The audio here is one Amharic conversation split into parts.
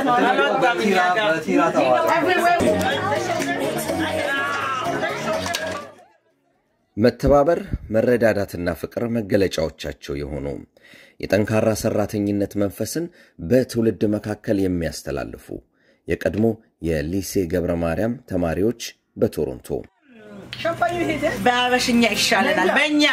ትተነዋል። አልወጣም እኛ ጋር። መተባበር፣ መረዳዳትና ፍቅር መገለጫዎቻቸው የሆኑ የጠንካራ ሰራተኝነት መንፈስን በትውልድ መካከል የሚያስተላልፉ የቀድሞ የሊሴ ገብረ ማርያም ተማሪዎች በቶሮንቶ በአበሽኛ ይሻለናል። በእኛ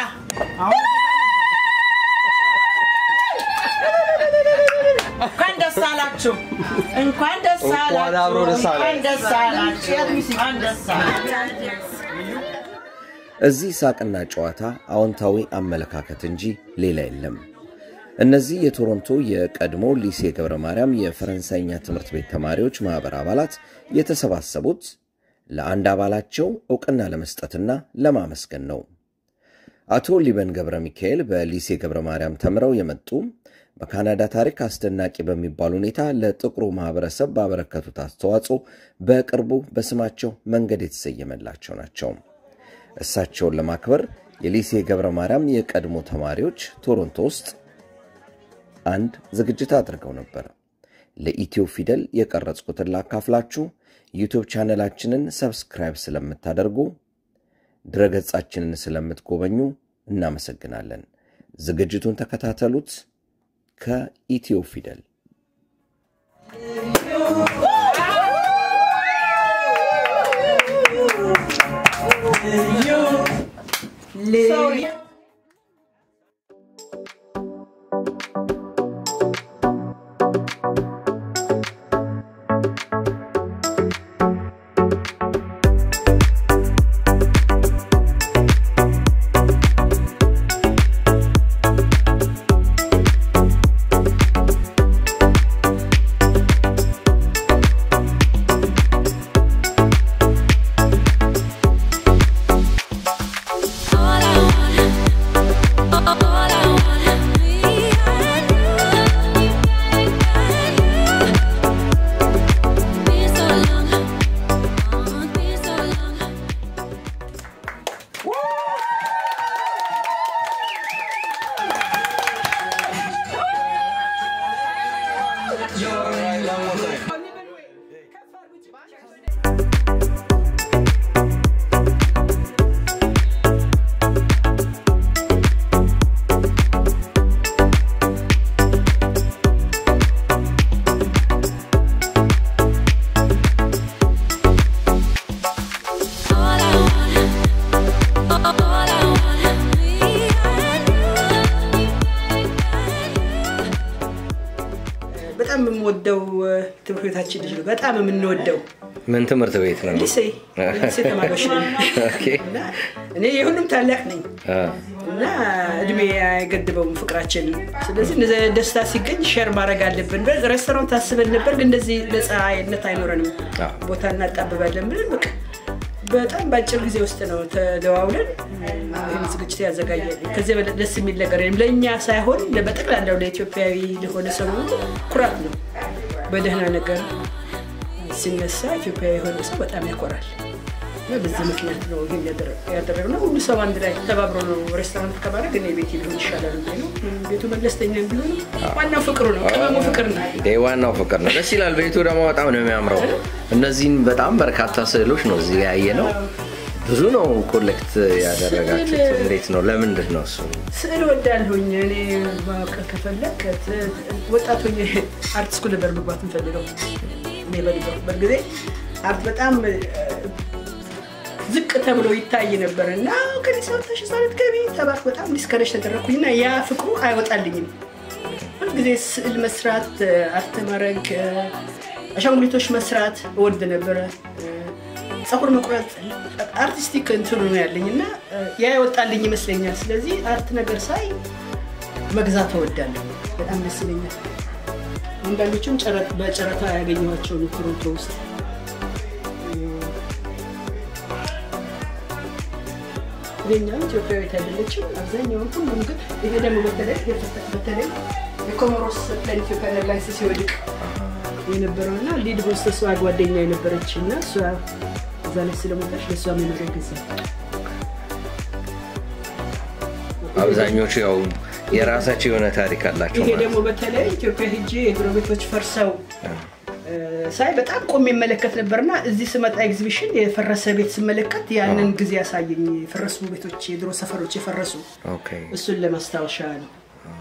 እንኳን ደስ አላችሁ፣ እንኳን ደስ አላችሁ፣ እንኳን ደስ አላችሁ፣ እንኳን ደስ አላችሁ። እዚህ ሳቅና ጨዋታ አዎንታዊ አመለካከት እንጂ ሌላ የለም። እነዚህ የቶሮንቶ የቀድሞ ሊሴ ገብረ ማርያም የፈረንሳይኛ ትምህርት ቤት ተማሪዎች ማኅበር አባላት የተሰባሰቡት ለአንድ አባላቸው ዕውቅና ለመስጠትና ለማመስገን ነው። አቶ ሊበን ገብረ ሚካኤል በሊሴ ገብረ ማርያም ተምረው የመጡ በካናዳ ታሪክ አስደናቂ በሚባል ሁኔታ ለጥቁሩ ማኅበረሰብ ባበረከቱት አስተዋጽኦ በቅርቡ በስማቸው መንገድ የተሰየመላቸው ናቸው። እሳቸውን ለማክበር የሊሴ ገብረ ማርያም የቀድሞ ተማሪዎች ቶሮንቶ ውስጥ አንድ ዝግጅት አድርገው ነበር። ለኢትዮ ፊደል የቀረጽኩትን ላካፍላችሁ። ዩቱብ ቻነላችንን ሰብስክራይብ ስለምታደርጉ፣ ድረገጻችንን ስለምትጎበኙ እናመሰግናለን። ዝግጅቱን ተከታተሉት። ከኢትዮ ፊደል በጣም የምወደው ትምህርት ቤታችን ልጅ ነው። በጣም የምንወደው ምን ትምህርት ቤት ነው? ሊሴ ሊሴ ተማሪዎች ነን ኦኬ። እና እኔ የሁሉም ታላቅ ነኝ አ፣ እና እድሜ አይገድበውም ፍቅራችን። ስለዚህ እንደዚህ አይነት ደስታ ሲገኝ ሼር ማድረግ አለብን። ሬስቶራንት አስበን ነበር፣ ግን እንደዚህ ነፃነት አይኖረንም፣ አዎ። ቦታ እናጣብባለን ብለን በቃ በጣም በአጭር ጊዜ ውስጥ ነው ተደዋውለን ይህን ዝግጅት ያዘጋጃል። ከዚህ በላይ ደስ የሚል ነገር የለም። ለእኛ ሳይሆን በጠቅላላው ለኢትዮጵያዊ ለሆነ ሰው ሁሉ ኩራት ነው። በደህና ነገር ሲነሳ ኢትዮጵያዊ የሆነ ሰው በጣም ያኮራል። እና በዚህ ምክንያት ነው ይህን ያደረግነው። ሁሉ ሰው አንድ ላይ ተባብሮ ነው ሬስቶራንት ከማድረግ እኔ ቤት ቢሆን ይሻላል ብዬ ነው። ቤቱ መለስተኛ ቢሆን ዋናው ፍቅሩ ነው፣ ቅመሙ ፍቅር ነው። ይሄ ዋናው ፍቅር ነው። ደስ ይላል። ቤቱ ደግሞ በጣም ነው የሚያምረው። እነዚህን በጣም በርካታ ስዕሎች ነው እዚህ ያየ ነው። ብዙ ነው ኮሌክት ያደረጋችሁት። እንዴት ነው? ለምንድን ነው እሱ? ስዕል ወዳለሁኝ እኔ ማወቅ ከፈለግ ወጣት ሆኜ አርት ስኩል ነበር መግባት የምፈልገው። እኔ በነበርኩበት ጊዜ አርት በጣም ዝቅ ተብሎ ይታይ ነበር እና ከዚህ ሰውተሽ ሳለት ገቢ ተባልኩ። በጣም ዲስከሬጅ ተደረግኩኝ እና ያ ፍቅሩ አይወጣልኝም። ሁልጊዜ ስዕል መስራት፣ አርት ማድረግ፣ አሻንጉሊቶች መስራት እወድ ነበረ። ፀጉር መቁረጥ አርቲስቲክ እንትኑ ነው ያለኝ እና ያ ይወጣልኝ ይመስለኛል። ስለዚህ አርት ነገር ሳይ መግዛት እወዳለሁ። በጣም ደስ ይለኛል። አንዳንዶቹም ጨረ- በጨረታ ያገኘኋቸው ነው ቶሮንቶ ውስጥ ይሄኛው ኢትዮጵያዊት አይደለችም። አብዛኛውን ሁሉም ግን ይሄ ደግሞ በተለይ በተለይ የኮሞሮስ ፕላን ኢትዮጵያ ኤርላይንስ ሲወድቅ የነበረው እና ሊድ ሆስተሷ ጓደኛ የነበረች እና እሷ እዛ ላይ ስለሞታች ለእሷ መኖሪያ ገዛ አብዛኞቹ ያው የራሳቸው የሆነ ታሪክ አላቸው ይሄ ማለት ደግሞ በተለይ ኢትዮጵያ ሄጄ የጎረቤቶች ፈርሰው ሳይ በጣም ቆሜ የመለከት ነበርና እዚህ ስመጣ ኤግዚቢሽን የፈረሰ ቤት ስመለከት ያንን ጊዜ ያሳየኝ የፈረሱ ቤቶች የድሮ ሰፈሮች የፈረሱ ኦኬ እሱን ለማስታወሻ ነው።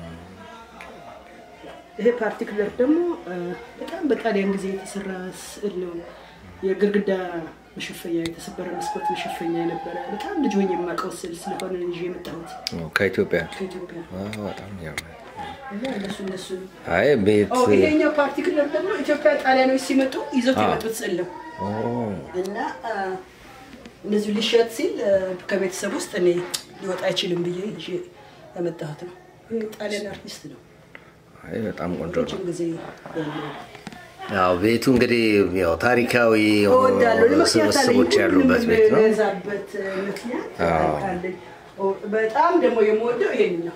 ይሄ ፓርቲኩለር ደግሞ እ፣ በጣም በጣሊያን ጊዜ የተሰራ ስዕል ነው። የግድግዳ መሸፈኛ የተሰበረ መስኮት መሸፈኛ የነበረ በጣም ልጅ ሆኜ የማውቀው ስዕል ስለሆነ ይዤ የመጣሁት ከኢትዮጵያ ከኢትዮጵያ አዎ፣ በጣም ያምራል። እና እነሱ እነሱ አይ ቤት ኦ፣ ይሄኛው ፓርቲኩለር ደግሞ ኢትዮጵያ ጣሊያኖች ሲመጡ ይዘውት አ። የመጡት ስዕል ነው ኦ፣ እና አ፣ እንደዚሁ ሊሸጥ ሲል አ፣ ከቤተሰብ ውስጥ እኔ ሊወጣ አይችልም ብዬ ይዤ ያመጣሁት ነው። ይሄ ጣሊያን አርቲስት ነው። አይ በጣም ቆንጆ ነው። ረጅም ጊዜ ያለው ያው ቤቱ እንግዲህ ያው ታሪካዊ የሆኑ እወዳለሁ። ለምክንያት አለኝ ስብስቦች ያሉበት ቤት ነው። የምገዛበት ምክንያት አዎ። አለኝ። ኦ፣ በጣም ደግሞ የምወደው ይሄን ነው።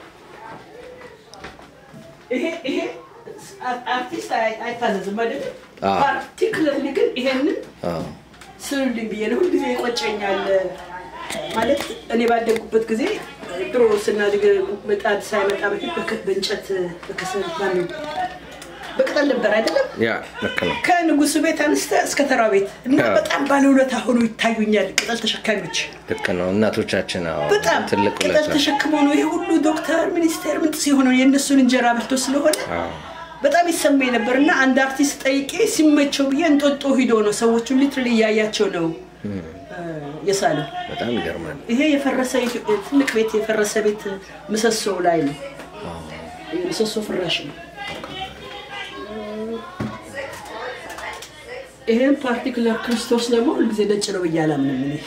ይሄ ይሄ አ- አርቲስት አይ- አይታዘዝም አይደለም። አዎ። ፓርቲክለርሊ ግን ይሄንን አዎ፣ ስሉልኝ ብዬ ነው ሁልጊዜ ይቆጨኛል። ማለት እኔ ባደጉበት ጊዜ ድሮ ስናድግ ምጣድ ሳይመጣ በፊት በከ- በእንጨት በከሰል ማነው በቅጠል ነበር አይደለም ያ ልክ ነው። ከንጉሱ ቤት አንስተ እስከ ተራ ቤት እና አዎ። በጣም ባለውለታ ሆኖ ይታዩኛል። ቅጠል ተሸካሚዎች ልክ ነው። እናቶቻችን አዎ፣ በጣም ትልቅ ቅጠል ውለታ ተሸክሞ ነው ይሄ ሁሉ ዶክተር፣ ሚኒስቴር ምንጥስ የሆነው የእነሱን እንጀራ በልቶ ስለሆነ አዎ፣ በጣም ይሰማኝ ነበር እና አንድ አርቲስት ጠይቄ ሲመቸው ብዬ እንጦጦ ሂዶ ነው ሰዎቹን ሊትራሊ እያያቸው ነው እ፣ የሳለው። በጣም ይገርማል። ይሄ የፈረሰ ኢትዮ- ትልቅ ቤት የፈረሰ ቤት ምሰሶ ላይ ነው። የምሰሶ ፍራሽ ነው። ይሄን ፓርቲኩላር ክርስቶስ ደግሞ ሁልጊዜ ነጭ ነው ብዬ አላምንም እኔ።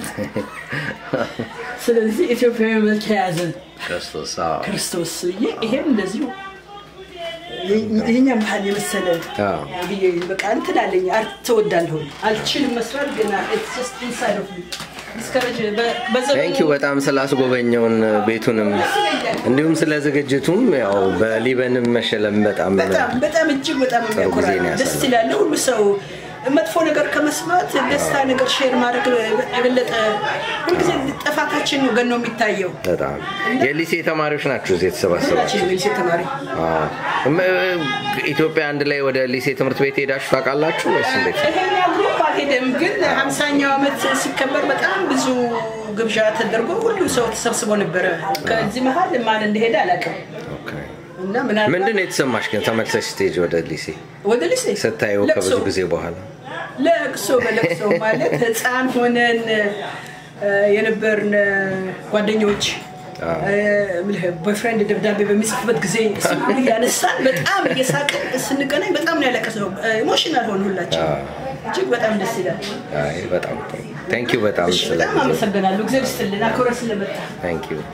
ስለዚህ ኢትዮጵያዊ መልክ የያዘ ክርስቶስ አዎ፣ ክርስቶስ ብዬ ይሄም እንደዚሁ ይሄኛ ባህል የመሰለ አዎ። ብዬ በቃ እንትን አለኝ። አርት ትወዳለሁ አልችልም መስራት ግን it's just inside of me. discourage በ- በዘመኑ- ቴንክ ዩ በጣም ስላስጎበኘውን ቤቱንም እንዲሁም ስለ ዝግጅቱም ያው በሊበንም መሸለም በጣም በጣም በጣም እጅግ በጣም የሚያኮራ ጊዜ ነው ነው። ደስ ያሳለፍነው። ይላል። ሁሉ ሰው መጥፎ ነገር ከመስማት ደስታ ነገር ሼር ማድረግ የበለጠ ሁልጊዜ ጥፋታችን ነው ገኖ የሚታየው። በጣም የሊሴ ተማሪዎች ናቸው እዚህ የተሰባሰባቸው። ሁላችን ሊሴ ተማሪ አዎ። እም- ኢትዮጵያ አንድ ላይ ወደ ሊሴ ትምህርት ቤት ሄዳችሁ ታውቃላችሁ ወይስ እንዴት? ይሄኛው ግሩፕ አልሄደም፣ ግን ሀምሳኛው ዓመት ሲከበር በጣም ብዙ ግብዣ ተደርጎ ሁሉ ሰው ተሰብስቦ ነበረ። ከዚህ መሀል ማን እንደሄደ አላውቅም ኦኬ። እና ምናልባት ምንድን ነው የተሰማሽ ግን ተመልሰሽ ስቴጅ ወደ ሊሴ ወደ ሊሴ ስታየው ለቅሶ ከብዙ ጊዜ በኋላ? ለቅሶ በለቅሶ ማለት ህፃን ሆነን እ፣ የነበርን ጓደኞች ቦይፍሬንድ ደብዳቤ በሚጽፍበት ጊዜ እሱን ሁሉ እያነሳን በጣም እየሳቅን ስንገናኝ በጣም ነው ያለቀስነው። ኢሞሽናል ሆን ሁላችን እጅግ በጣም ደስ ይላል። አይ በጣም ጥሩ። ቴንክ ዩ በጣም እሺ፣ ስለ በጣም አመሰግናለሁ። እግዚአብሔር ይስጥልን አክብረህ ስለመጣ። ቴንክ ዩ።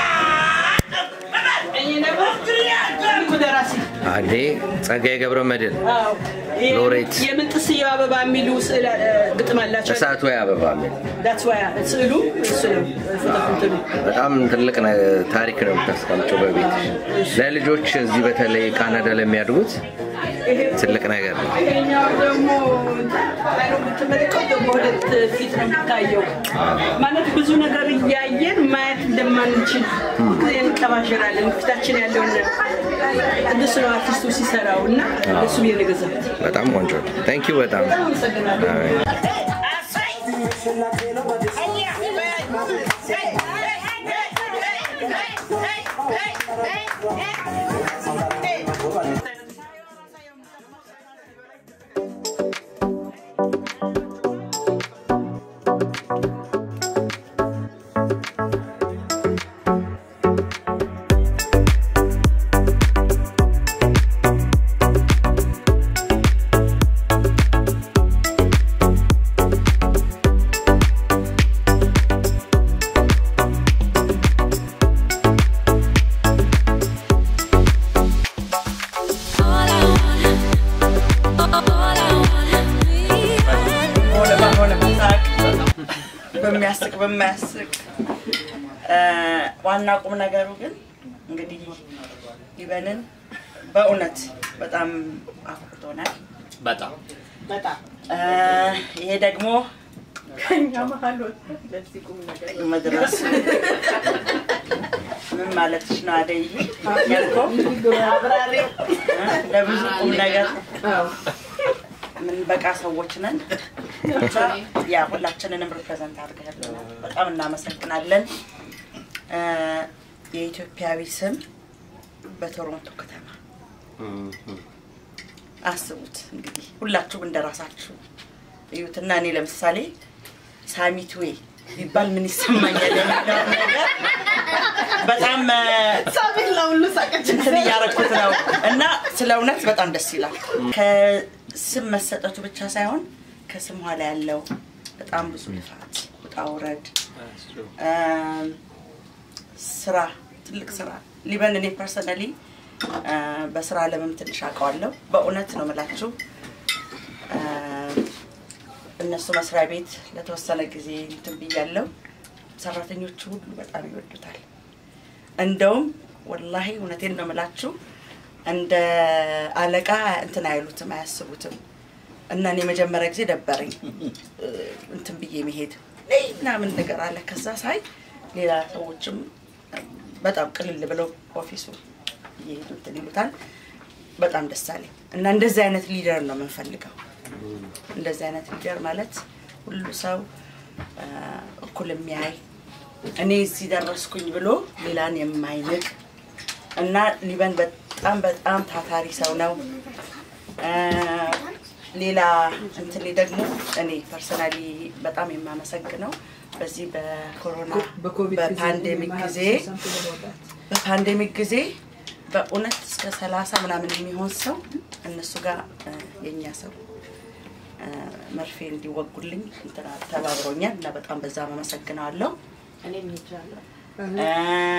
እኔ ደግሞ ታሪኩ ደራሲ አንዴ ጸጋዬ ገብረ መድኅን አዎ፣ ሎሬት። የምንጥስየው አበባ የሚሉ ስዕል እ፣ ግጥም አላቸው። እሳቱ አበባ የሚል ዳትስ ዋይ ስዕሉ እሱ ነው ፎቶ እንትኑ በጣም ትልቅ ነ- ታሪክ ነው የምታስቀምጨው በቤት ለልጆች እዚህ በተለይ ካናዳ ለሚያድጉት ትልቅ ነገር ነው። ይሄኛው ደግሞ አይኑ ብትመለከተው በሁለት ፊት ነው የሚታየው። ማለት ብዙ ነገር እያየን ማየት እንደማንችል ጊዜ እንቀባዥራለን። ፊታችን ያለውን እንደሱ ነው አርቲስቱ ሲሰራው እና እሱ ብዬ ነው የገዛሁት። በጣም ቆንጆ ነው። ቴንክ ዩ በጣም በጣም አመሰግናለሁ። አይ። All I want, all I want, ሆነ ባልሆነ በሳቅ በሚያስቅ በማያስቅ እ፣ ዋና ቁም ነገሩ ግን እንግዲህ ይበንን በእውነት በጣም አኩርቶናል። በጣም በጣም እ፣ ይሄ ደግሞ ከኛ መሀል ወጥቶ ለዚህ ቁም ነገር መድረስ ምን ማለትሽ ነው? አደይ ያልከው አብራሪው እ፣ ለብዙ ቁም ነገር አዎ። ምን የምንበቃ ሰዎች ነን። ብቻ ያ ሁላችንንም ሪፕሬዘንት አድርገህልናል። በጣም እናመሰግናለን። እ፣ የኢትዮጵያዊ ስም በቶሮንቶ ከተማ አስቡት እንግዲህ ሁላችሁም እንደራሳችሁ እዩትና እኔ ለምሳሌ ሳሚትዌ ቢባል ምን ይሰማኛል የሚለውን ነገር በጣም እ፣ ሳቤት ለሁሉ ሳቀች እንትን እያረኩት ነው እና ስለ እውነት በጣም ደስ ይላል። ከስም መሰጠቱ ብቻ ሳይሆን ከስም ኋላ ያለው በጣም ብዙ ልፋት፣ ውጣ ውረድ፣ እም፣ ስራ፣ ትልቅ ስራ ሊበን እኔ ፐርሰናሊ በስራ አለምም ትንሽ አውቀዋለሁ። በእውነት ነው የምላችሁ እ፣ እነሱ መስሪያ ቤት ለተወሰነ ጊዜ እንትን ብያለሁ። ሰራተኞቹ ሁሉ በጣም ይወዱታል። እንደውም ወላሂ እውነቴን ነው የምላችሁ እንደ አለቃ እንትን አይሉትም አያስቡትም። እና እኔ መጀመሪያ ጊዜ ደበረኝ እ፣ እንትን ብዬ መሄድ ነይ ምናምን ነገር አለ። ከዛ ሳይ ሌላ ሰዎችም በጣም ቅልል ብለው ኦፊሱ እየሄዱ እንትን ይሉታል። በጣም ደስ አለኝ እና እንደዚህ አይነት ሊደር ነው የምንፈልገው። እንደዚህ አይነት ሊደር ማለት ሁሉ ሰው አ፣ እኩል የሚያይ እኔ እዚህ ደረስኩኝ ብሎ ሌላን የማይንቅ እና ሊበን በጣም በጣም ታታሪ ሰው ነው። አ፣ ሌላ እንትን ደግሞ እኔ ፐርሰናሊ በጣም የማመሰግነው በዚህ በኮሮና በፓንዴሚክ ጊዜ በፓንዴሚክ ጊዜ በእውነት እስከ ሰላሳ ምናምን የሚሆን ሰው እነሱ ጋር እ፣ የእኛ ሰው እ፣ መርፌ እንዲወጉልኝ እንትና ተባብሮኛል እና በጣም በዛ አመሰግነዋለሁ። እኔም ሄጃለሁ እ፣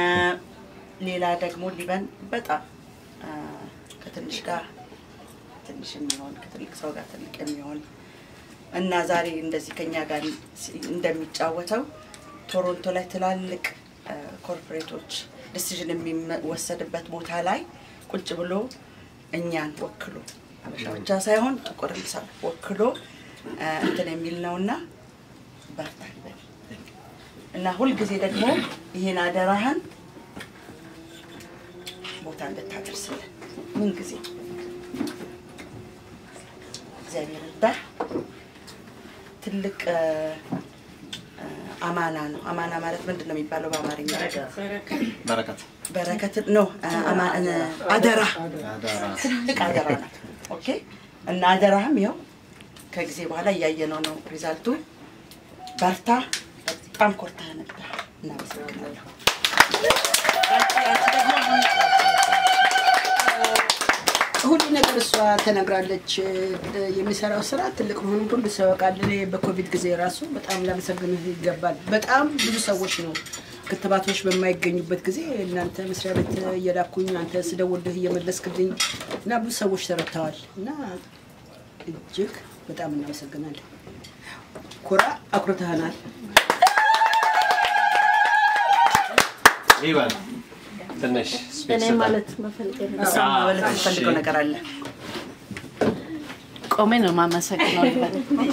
ሌላ ደግሞ ሊበን በጣም እ፣ ከትንሽ ጋር ትንሽ የሚሆን ከትልቅ ሰው ጋር ትልቅ የሚሆን እና ዛሬ እንደዚህ ከኛ ጋር እንደሚጫወተው ቶሮንቶ ላይ ትላልቅ እ፣ ኮርፖሬቶች ዲሲዥን የሚወሰድበት ቦታ ላይ ቁጭ ብሎ እኛን ወክሎ አበሻ ብቻ ሳይሆን ጥቁርም ሰው ወክሎ እ፣ እንትን የሚል ነውና በርታ ይበል እና ሁልጊዜ ደግሞ ይህን አደራህን ቦታ እንድታደርስልን ምን ጊዜ እግዚአብሔር እርዳህ። ትልቅ እ፣ እ፣ አማና ነው። አማና ማለት ምንድን ነው የሚባለው በአማርኛ? በረከት በረከት ነው። እ፣ አማ- እ፣ አደራ ትልቅ አደራ ናት። ኦኬ እና አደራህም ይኸው ከጊዜ በኋላ እያየነው ነው ሪዛልቱ። በርታ። በጣም ኮርተህ ነበር። እናመሰግናለሁ። ያንቺ ደግሞ አሁን ሁሉ ነገር እሷ ተነግራለች። የሚሰራው ስራ ትልቅ መሆኑን ሁሉ ሰው ያውቃል። እኔ በኮቪድ ጊዜ ራሱ በጣም ላመሰግንህ ይገባል። በጣም ብዙ ሰዎች ነው ክትባቶች በማይገኙበት ጊዜ እናንተ መስሪያ ቤት እየላኩኝ አንተ ስደውልህ እየመለስክልኝ እና ብዙ ሰዎች ተረድተዋል እና እጅግ በጣም እናመሰግናለን። ኩራ አኩርተህናል። ይበል ትንሽ ስፔስ እኔ ስጠን። ማለት መፈልገል እሷ ማለት የምትፈልገው ነገር አለ። ቆሜ ነው የማመሰግነው ሊበን።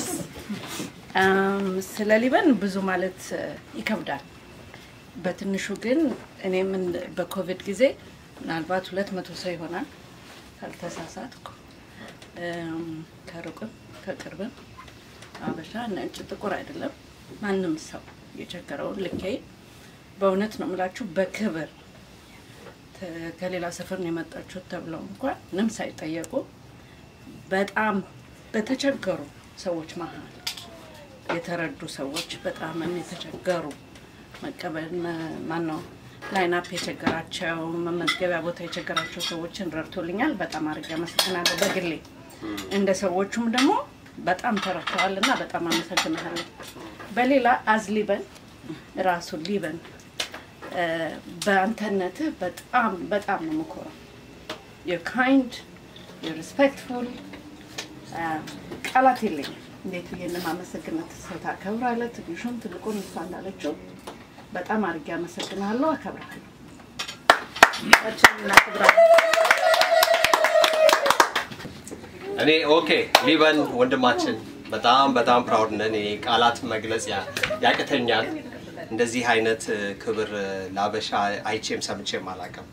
አም፣ ስለ ሊበን ብዙ ማለት እ፣ ይከብዳል። በትንሹ ግን እኔም እንደ- በኮቪድ ጊዜ ምናልባት ሁለት መቶ ሰው ይሆናል ካልተሳሳትኩ፣ እም፣ ከሩቅም ከቅርብም አበሻ፣ ነጭ፣ ጥቁር አይደለም ማንም ሰው የቸገረውን ልኬ በእውነት ነው የምላችሁ በክብር ተ- ከሌላ ሰፈር ነው የመጣችሁት ተብለው እንኳን ምንም ሳይጠየቁ በጣም በተቸገሩ ሰዎች መሀል የተረዱ ሰዎች በጣም የተቸገሩ መቀበል ማን ነው ላይናፕ የቸገራቸው መመዝገቢያ ቦታ የቸገራቸው ሰዎችን ረድቶልኛል። በጣም አድርጌ አመሰግናለሁ። በግሌ እንደ ሰዎቹም ደግሞ በጣም ተረድተዋል እና በጣም አመሰግናለሁ። በሌላ አዝ ሊበን ራሱ ሊበን እ፣ በአንተነትህ በጣም በጣም ነው የምኮረው። you're kind, you're respectful ቃላት የለኝም። እንዴት ብዬ እንደማመሰግነት ሰው ታከብራለህ። ትንሹን ትልቁን እሷ እንዳለችው በጣም አድርጌ አመሰግናለሁ፣ አከብራለሁ። እኔ ኦኬ ሊበን ወንድማችን በጣም በጣም ፕራውድ ነን። እኔ ቃላት መግለጽ ያ- ያቅተኛል። እንደዚህ አይነት እ፣ ክብር እ፣ ለአበሻ አይቼም ሰምቼም አላውቅም።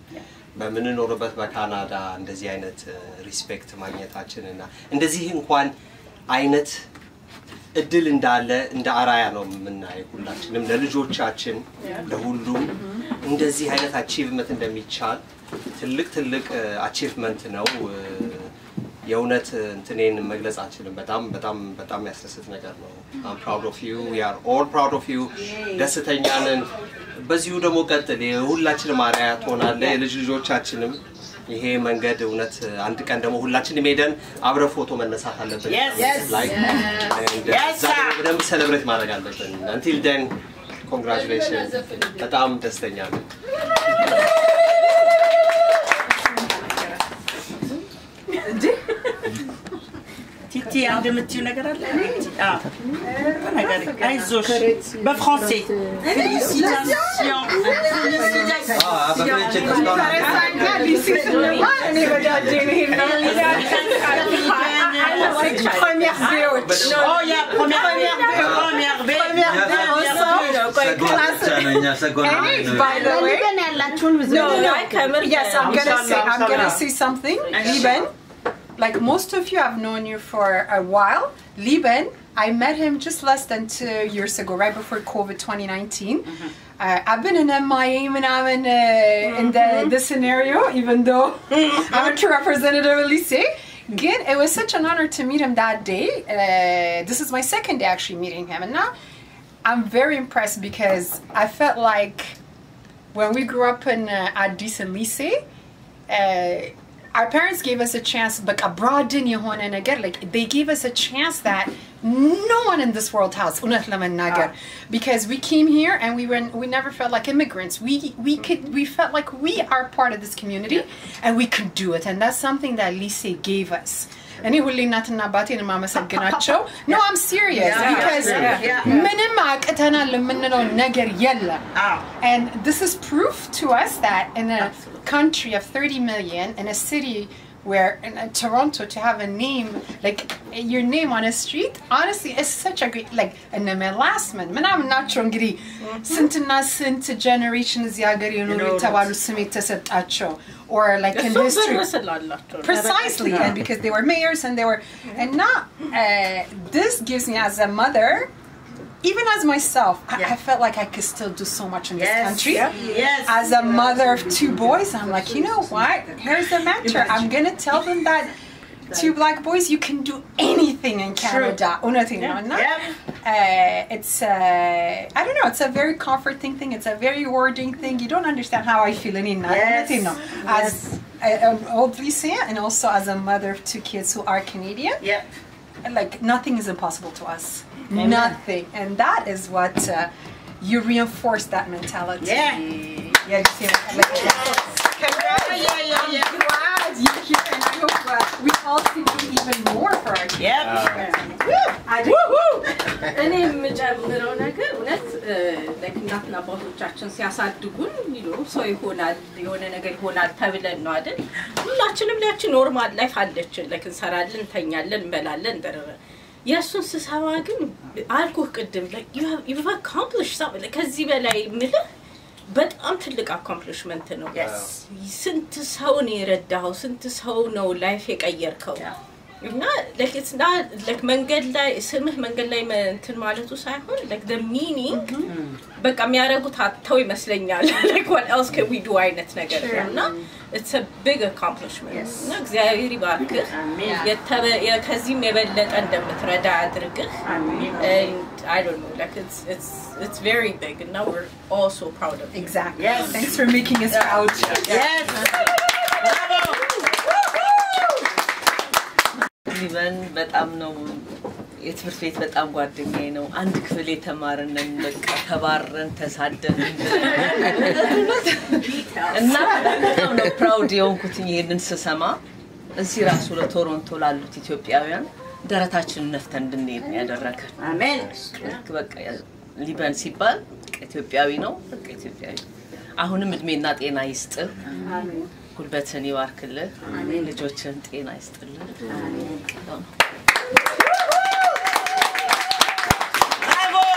በምንኖርበት በካናዳ እንደዚህ አይነት ሪስፔክት ማግኘታችን እና እንደዚህ እንኳን አይነት እድል እንዳለ እንደ አራያ ነው የምናየው ሁላችንም ለልጆቻችን ለሁሉም እንደዚህ አይነት አቺቭመንት እንደሚቻል ትልቅ ትልቅ አቺቭመንት ነው። የእውነት እንትኔን መግለጽ አልችልም። በጣም በጣም በጣም ያስደስት ነገር ነው። አም ፕራውድ ኦፍ ዩ ዊ አር ኦል ፕራውድ ኦፍ ዩ። ደስተኛ ነን። በዚሁ ደግሞ ቀጥል። የሁላችንም አርአያ ትሆናለህ። የልጅ ልጆቻችንም ይሄ መንገድ እውነት አንድ ቀን ደግሞ ሁላችንም ሄደን አብረ ፎቶ መነሳት አለብን። Yes. Yes. Like, and Yes, እዛ ደግሞ sir. በደንብ ሴሌብሬት ማድረግ አለብን። አንቲል ደን ኮንግራቹሌሽን። በጣም ደስተኛ ነን። ቲቲ አንድ የምትዩ ነገር አለ? አዎ። ነገር አይዞሽ በፍራንሴ ፌሊሲታሲዮን Première VO. Oh, il y a première première And by the way, no, no, yes, I'm gonna say, I'm gonna say something. Liban, like most of you have known you for a while. Liban, I met him just less than two years ago, right before COVID 2019. Uh, I've been in MIA and I'm in, uh, in the, the scenario, even though I'm a representative of Lycée. Again, it was such an honor to meet him that day. Uh, this is my second day actually meeting him. And now I'm very impressed because I felt like when we grew up in uh, Addis and Lycée, uh, our parents gave us a chance, but abroad in የሆነ ነገር like they gave us a chance that no one in this world has እውነት ለመናገር because we came here and we were we never felt like immigrants we we could we felt like we are part of this community and we could do it and that's something that Lycée gave us እኔ ሁሌ እናትና አባቴን የማመሰግናቸው no I'm serious Yeah, because yeah, yeah. ምንም አቅተናል የምንለው ነገር የለም Ah. and this is proof to us that in a country of 30 million, in a city where in uh, Toronto to have a name like your name on a street, honestly, is such a great like and the last man. Man, I'm not sure እንግዲህ ስንትና ስንት generation እዚህ ሀገር የኖሩ የኖሩት። የተባሉ ስም የተሰጣቸው or like in እሱም history ብር ስላላቸው ነው። precisely and because they were mayors and they were and not uh, this gives me as a mother even as myself I, I felt like i could still do so much in this Yes. country Yes. as a mother of two boys i'm like you know what here's the matter i'm gonna tell them that two black boys you can do anything in canada እውነቴን ነው እና Yep. uh, it's uh, I don't know. It's a very comforting thing. It's a very rewarding thing. You don't understand how I feel any Yes. you know, as a- an old Lycée and also as a mother of two kids who are Canadian. Yep. Like nothing is impossible to us. Nothing, and that is what uh, you reinforce that mentality. Yeah. Yeah. You see, like, Congrats. Yeah, yeah, yeah. I'm glad you're here, and I hope uh, we all can do even more for our kids. Yep. I do. እኔ የምጨምረው ነገር እውነት ላይክ እናትና አባቶቻችን ሲያሳድጉን ይኖሩ ሰው ይሆናል የሆነ ነገር ይሆናል ተብለን ነው አይደል? ሁላችንም ላያችን ኖርማል ላይፍ አለችን። ላይክ እንሰራለን፣ እንተኛለን፣ እንበላለን ደረረ የእሱን ስሰማ ግን አልኩህ ቅድም ዩቭ አካምፕሊሽ ከዚህ በላይ ምልህ በጣም ትልቅ አኮምፕሊሽመንት ነው። Yes. ስንት ሰው ነው የረዳኸው? ስንት ሰው ነው ላይፍ የቀየርከው? እና like it's not like መንገድ ላይ ስምህ መንገድ ላይ መ- እንትን ማለቱ ሳይሆን like the meaning በቃ የሚያደርጉት አጥተው ይመስለኛል like what else can we do አይነት ነገር ነው እና it's a big accomplishment Yes. እና እግዚአብሔር ይባርክህ አሜን። የተበ- የ- ከዚህም የበለጠ እንደምትረዳ ያድርግህ አሜን። and I don't know like it's it's it's very big and now we're all so proud of you Exactly. Yes. Thanks for making us proud. Yes. Bravo. ሊበን በጣም ነው የትምህርት ቤት በጣም ጓደኛዬ ነው። አንድ ክፍል የተማርነን በቃ ተባረን ተሳደን እና በጣም ነው ፕራውድ የሆንኩትኝ ይሄንን ስሰማ እዚህ ራሱ ለቶሮንቶ ላሉት ኢትዮጵያውያን ደረታችንን ነፍተን እንድንሄድ ነው ያደረገን። አሜን። ልክ በቃ ሊበን ሲባል በቃ ኢትዮጵያዊ ነው፣ በቃ ኢትዮጵያዊ አሁንም እድሜና ጤና ይስጥህ፣ ጉልበትን ይባርክልህ፣ ልጆችን ጤና ይስጥልህ። ነው። Bravo.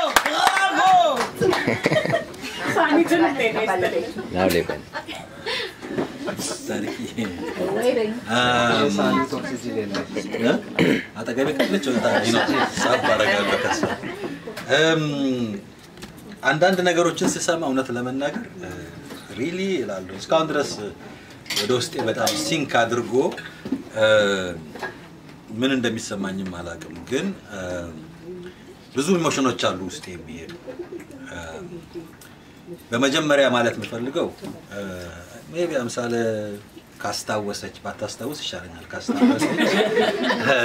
Bravo. Now, Liban. ታሪክዬ Waiting. አም፣ እ? አጠገቤ ካለች ወጣች ነው ሳብ አደርጋለሁ ከሷ። እም፣ አንዳንድ ነገሮችን ስሰማ እውነት ለመናገር ሪሊ ይላሉ እስካሁን ድረስ ወደ ውስጤ በጣም ሲንክ አድርጎ እ፣ ምን እንደሚሰማኝም አላውቅም፣ ግን እ፣ ብዙ ኢሞሽኖች አሉ ውስጤ የሚሄዱ እ፣ በመጀመሪያ ማለት የምፈልገው ሜቢ አምሳለ ካስታወሰች ባታስታውስ ይሻለኛል። ካስታወሰች እ፣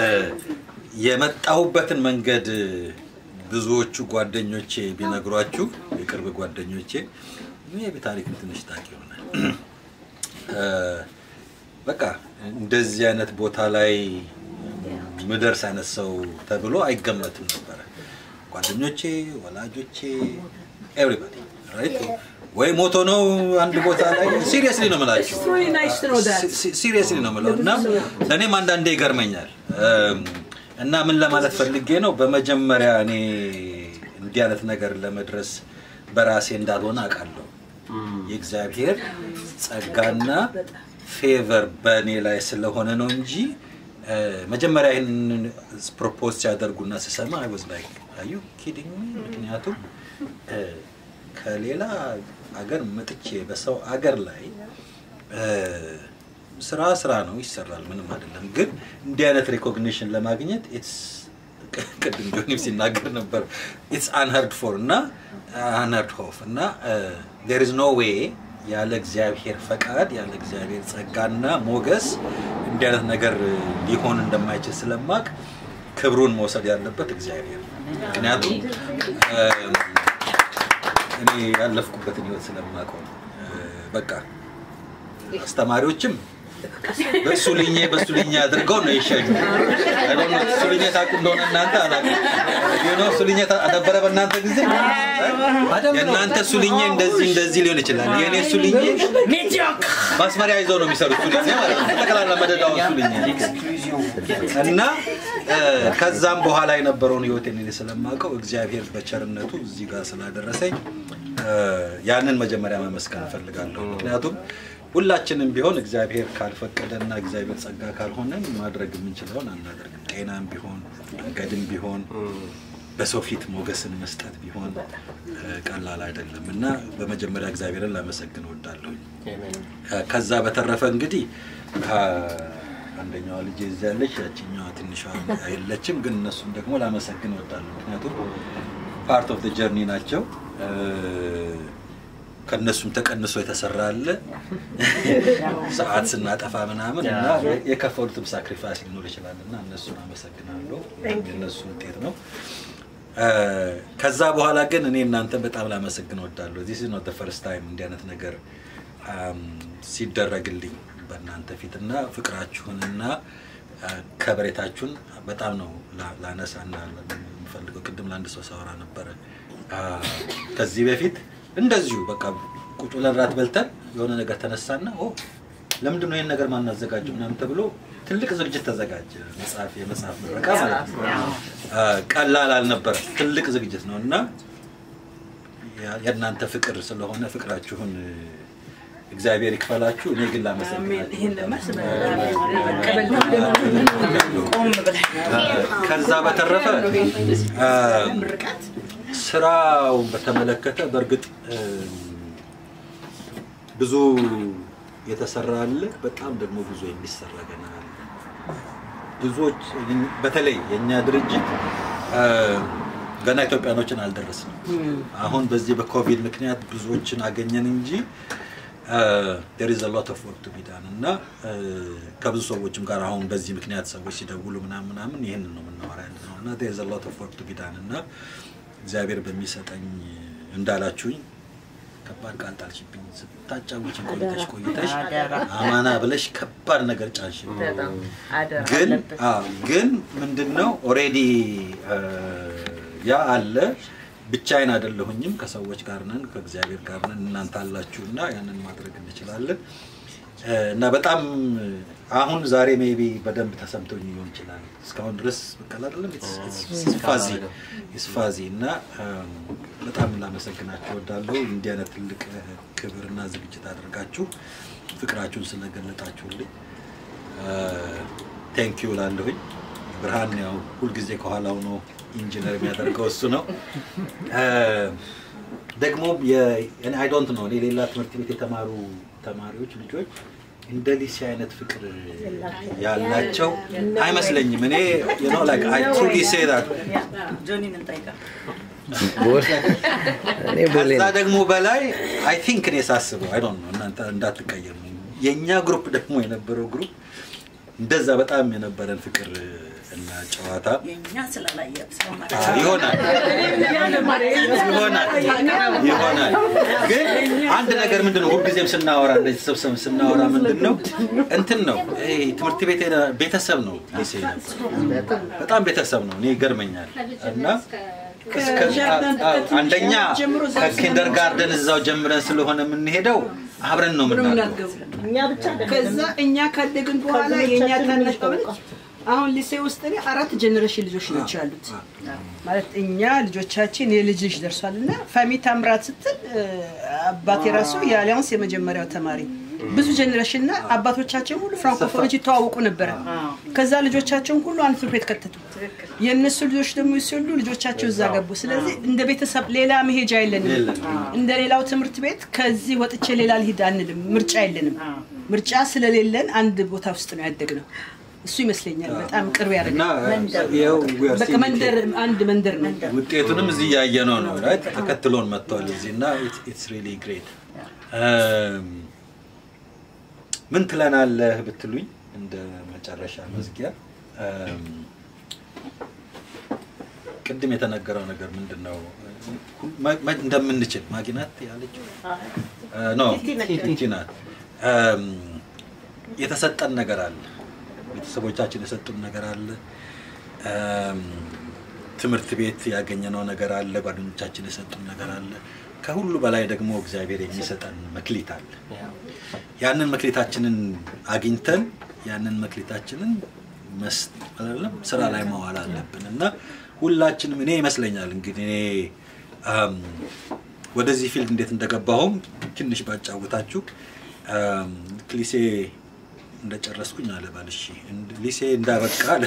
የመጣሁበትን መንገድ ብዙዎቹ ጓደኞቼ ቢነግሯችሁ የቅርብ ጓደኞቼ ሜቢ ታሪክን ትንሽ ታውቂ ይሆናል። እ፣ በቃ እንደዚህ አይነት ቦታ ላይ ምደርስ አይነት ሰው ተብሎ አይገመትም ነበረ። ጓደኞቼ፣ ወላጆቼ፣ ኤቭሪባዲ ራይት ወይ ሞቶ ነው አንድ ቦታ ላይ ሲሪየስሊ ነው የምላችሁ It's really nice to know that. ሲሪየስሊ ነው የምለው እና እኔም አንዳንዴ ይገርመኛል እም፣ እና ምን ለማለት ፈልጌ ነው በመጀመሪያ እኔ እንዲህ አይነት ነገር ለመድረስ በራሴ እንዳልሆነ አውቃለሁ የእግዚአብሔር ጸጋና ፌቨር በእኔ ላይ ስለሆነ ነው እንጂ እ፣ መጀመሪያ ይህንን ፕሮፖዝ ሲያደርጉና ስሰማ አይ ዋዝ ላይክ አዩ ኪዲንግ ምክንያቱም እ፣ ከሌላ አገር መጥቼ በሰው አገር ላይ እ፣ ስራ ስራ ነው ይሰራል፣ ምንም አይደለም። ግን እንዲህ አይነት ሪኮግኒሽን ለማግኘት ኢትስ ቅድም ጆኒም ሲናገር ነበር ኢትስ አንሀርድ ፎር እና አንሀርድ ሆፍ እና ዴር ኢዝ ኖ ዌይ ያለ እግዚአብሔር ፈቃድ ያለ እግዚአብሔር ጸጋና ሞገስ እንዲህ አይነት ነገር ሊሆን እንደማይችል ስለማቅ ክብሩን መውሰድ ያለበት እግዚአብሔር ነው። ምክንያቱም እ፣ እኔ ያለፍኩበትን ህይወት ስለማውቀው ነው። እ፣ በቃ አስተማሪዎችም በእሱ ልኜ በእሱ ልኜ አድርገው ነው የሸኙ። I don't know፣ እሱ ልኜ ታውቁ እንደሆነ እናንተ አላውቅም። You know፣ እሱ ልኜ ታ- ነበረ በእናንተ ጊዜ የእናንተ እሱ ልኜ እንደዚህ እንደዚህ ሊሆን ይችላል። የእኔ እሱ ልኜ ማስመሪያ ይዘው ነው የሚሰሩት እሱ ልኜ ማለት ነው። ጠቅላላ መደዳው እሱ ልኜ እና እ፣ ከዛም በኋላ የነበረውን ህይወቴን እኔ ስለማውቀው እግዚአብሔር በቸርነቱ እዚህ ጋር ስላደረሰኝ እ፣ ያንን መጀመሪያ መመስገን እፈልጋለሁ። ምክንያቱም ሁላችንም ቢሆን እግዚአብሔር ካልፈቀደና እግዚአብሔር ጸጋ ካልሆነ ማድረግ የምንችለውን አናደርግም። ጤናም ቢሆን መንገድም ቢሆን በሰው ፊት ሞገስን መስጠት ቢሆን እ፣ ቀላል አይደለም እና በመጀመሪያ እግዚአብሔርን ላመሰግን እወዳለሁ። ከዛ በተረፈ እንግዲህ አ፣ አንደኛዋ ልጅ እዚህ ያለች ያችኛዋ ትንሿ የለችም፣ ግን እነሱም ደግሞ ላመሰግን እወዳለሁ። ምክንያቱም ፓርት ኦፍ ጀርኒ ናቸው። እ፣ ከእነሱም ተቀንሶ የተሰራ አለ ሰዓት ስናጠፋ ምናምን እና የከፈሉትም ሳክሪፋይስ ሊኖር ይችላል እና እነሱን አመሰግናለሁ። የእነሱ ውጤት ነው። እ፣ ከዛ በኋላ ግን እኔ እናንተን በጣም ላመሰግን እወዳለሁ። ዚስ ኖት ፈርስት ታይም እንዲህ አይነት ነገር አም፣ ሲደረግልኝ በእናንተ ፊት እና ፍቅራችሁንና አ፣ ከበሬታችሁን በጣም ነው ላ- ላነሳና የምፈልገው። ቅድም ለአንድ ሰው ሳወራ ነበረ አ፣ ከዚህ በፊት እንደዚሁ በቃ ቁጭ ብለን ራት በልተን የሆነ ነገር ተነሳና ኦ ለምንድን ነው ይህን ነገር ማናዘጋጀው ምናምን ተብሎ ትልቅ ዝግጅት ተዘጋጀ። መጽሐፍ የመጽሐፍ ምረቃ ማለት ነው። አ፣ ቀላል አልነበረም። ትልቅ ዝግጅት ነው እና ያ- የእናንተ ፍቅር ስለሆነ ፍቅራችሁን እ፣ እግዚአብሔር ይክፈላችሁ። እኔ ግን ላመሰግናችሁ ይህን ለማስበ ቆም ብለህ ከዛ በተረፈ አ፣ ስራውን በተመለከተ በእርግጥ እም፣ ብዙ የተሰራ አለ፣ በጣም ደግሞ ብዙ የሚሰራ ገና አለ። ብዙዎች በተለይ የእኛ ድርጅት አ፣ ገና ኢትዮጵያኖችን አልደረስንም። አሁን በዚህ በኮቪድ ምክንያት ብዙዎችን አገኘን እንጂ ዴር ኢዝ ሎት ኦፍ ወርክ ቱ ቢ ዳን እና አ፣ ከብዙ ሰዎችም ጋር አሁን በዚህ ምክንያት ሰዎች ሲደውሉ ምናምን ምናምን ይህንን ነው የምናወራ ያለ ነው እና ዴር ኢዝ ሎት ኦፍ ወርክ ቱ ቢ ዳን እና እግዚአብሔር በሚሰጠኝ እንዳላችሁኝ ከባድ ቃል ጣልሽብኝ። ስታጫውች ቆይተሽ ቆይተሽ አማና ብለሽ ከባድ ነገር ጫንሽብኝ። በጣም አደራ ግን አለበት። አዎ፣ ግን ምንድነው ኦሬዲ ያ አለ። ብቻዬን አይደለሁኝም፣ ከሰዎች ጋር ነን፣ ከእግዚአብሔር ጋር ነን። እናንተ አላችሁ እና ያንን ማድረግ እንችላለን እ፣ እና በጣም አሁን ዛሬ ሜቢ በደንብ ተሰምቶኝ ሊሆን ይችላል። እስካሁን ድረስ በቃል አይደለም ስፋዚ ስፋዚ እና እም፣ በጣም ላመሰግናችሁ እወዳለሁ። እንዲህ አይነት ትልቅ እ፣ ክብርና ዝግጅት አድርጋችሁ ፍቅራችሁን ስለገለጣችሁልኝ ቴንኪዩ ላለሁኝ። ብርሃን ያው ሁልጊዜ ከኋላው ነው ኢንጂነር የሚያደርገው እሱ ነው። እ፣ ደግሞ አይ ዶንት ነው እኔ ሌላ ትምህርት ቤት የተማሩ ተማሪዎች ልጆች እንደ ሊሴ አይነት ፍቅር ያላቸው አይመስለኝም። እኔ you know, like, I truly say that ጆኒን እንጠይቃል። እኔ ቦሌ ከዛ ነው። ደግሞ በላይ አይ ቲንክ እኔ ሳስበው አይ ዶንት ኖ እናንተ እንዳትቀየሙ የእኛ ግሩፕ ደግሞ የነበረው ግሩፕ እንደዛ በጣም የነበረን ፍቅር እና ጨዋታ የእኛ ስላላየ ሰው ማለት አ፣ ይሆናል ይሆናል ይሆናል። ግን አንድ ነገር ምንድን ነው ሁልጊዜም ስናወራ እንደዚህ ተሰብሰብን ስናወራ ምንድን ነው እንትን ነው ይሄ ትምህርት ቤት የነ- ቤተሰብ ነው ሊሴ ነበር። በጣም ቤተሰብ ነው። እኔ ይገርመኛል እና እስከ- አ- አንደኛ ከኪንደር ጋርደን እዛው ጀምረን ስለሆነ የምንሄደው አብረን ነው የምናድገው። ከዛ እኛ ካደግን በኋላ የእኛ ታናሽ ቀበሌ አሁን ሊሴ ውስጥ እኔ አራት ጀኔሬሽን ልጆች ናቸው ያሉት። ማለት እኛ ልጆቻችን የልጅ ልጅ ደርሷል እና ፋሚ ታምራት ስትል እ፣ አባቴ ራሱ የአሊያንስ የመጀመሪያው ተማሪ ብዙ ጀኔሬሽን እና አባቶቻችን ሁሉ ፍራንኮፎኖች ይተዋወቁ ነበረ። ከዛ ልጆቻቸውን ሁሉ አንድ ትምህርት ቤት ከተቱ። የእነሱ ልጆች ደግሞ ሲወሉ ልጆቻቸው እዛ ገቡ። ስለዚህ እንደ ቤተሰብ ሌላ መሄጃ የለንም። እንደ ሌላው ትምህርት ቤት ከዚህ ወጥቼ ሌላ ልሂድ አንልም። ምርጫ የለንም። ምርጫ ስለሌለን አንድ ቦታ ውስጥ ነው ያደግነው። እሱ ይመስለኛል በጣም ቅርብ እና ያደርጋል። ይኸው we are በቃ seeing መንደር አንድ መንደር ነው። ውጤቱንም እዚህ እያየነው ነው right? ተከትሎን መጥተዋል እዚህ እና ኢትስ ሪሊ ግሬት ምን ትለናለህ ብትሉኝ እንደ መጨረሻ መዝጊያ እም፣ ቅድም የተነገረው ነገር ምንድን ነው መ- መ- እንደምንችል ማግናት ያለችው ኖ ቲቲ ናት እም፣ የተሰጠን ነገር አለ ቤተሰቦቻችን የሰጡን ነገር አለ እም፣ ትምህርት ቤት ያገኘነው ነገር አለ ጓደኞቻችን የሰጡን ነገር አለ ከሁሉ በላይ ደግሞ እግዚአብሔር የሚሰጠን መክሊት አለ ያንን መክሊታችንን አግኝተን ያንን መክሊታችንን መስ- አይደለም ስራ ላይ መዋል አለብን እና ሁላችንም እኔ ይመስለኛል እንግዲህ እኔ አም፣ ወደዚህ ፊልድ እንዴት እንደገባሁም ትንሽ ባጫውታችሁ አም፣ ልክ ሊሴ እንደጨረስኩኝ አለ ባልሽ ሊሴ እንዳበቃ አለ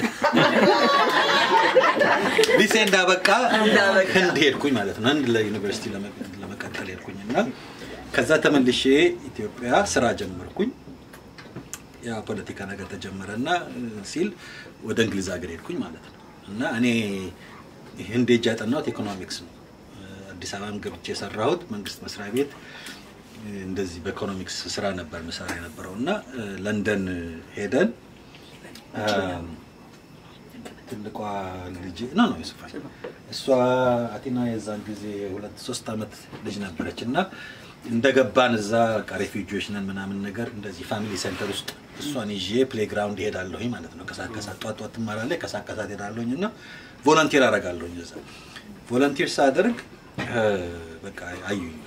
ሊሴ እንዳበቃ ህንድ ሄድኩኝ ማለት ነው። ህንድ ለዩኒቨርሲቲ ለመ- ለመቀጠል ሄድኩኝ እና ከዛ ተመልሼ ኢትዮጵያ ስራ ጀመርኩኝ። ያ ፖለቲካ ነገር ተጀመረ እና እ፣ ሲል ወደ እንግሊዝ ሀገር ሄድኩኝ ማለት ነው እና እኔ ህንድ ሄጄ ያጠናሁት ኢኮኖሚክስ ነው። እ፣ አዲስ አበባም ገብቼ የሰራሁት መንግስት መስሪያ ቤት እ፣ እንደዚህ በኢኮኖሚክስ ስራ ነበር ምሰራ የነበረው እና እ፣ ለንደን ሄደን አም፣ ትልቋ ልጅ ነው ነው ዩሱፋ እሷ አቲና የዛን ጊዜ ሁለት ሶስት አመት ልጅ ነበረች እና እንደገባን እዛ በቃ ሬፊጂዎች ነን ምናምን ነገር እንደዚህ ፋሚሊ ሴንተር ውስጥ እሷን ይዤ ፕሌግራውንድ ሄዳለሁኝ ማለት ነው። ከሰዓት ከሰዓት ጧት ጧት ትማራለች፣ ከሰዓት ከሰዓት ሄዳለሁኝ እና ቮለንቲር አደርጋለሁኝ እዛ ቮለንቲር ሳደርግ እ፣ በቃ አዩኝ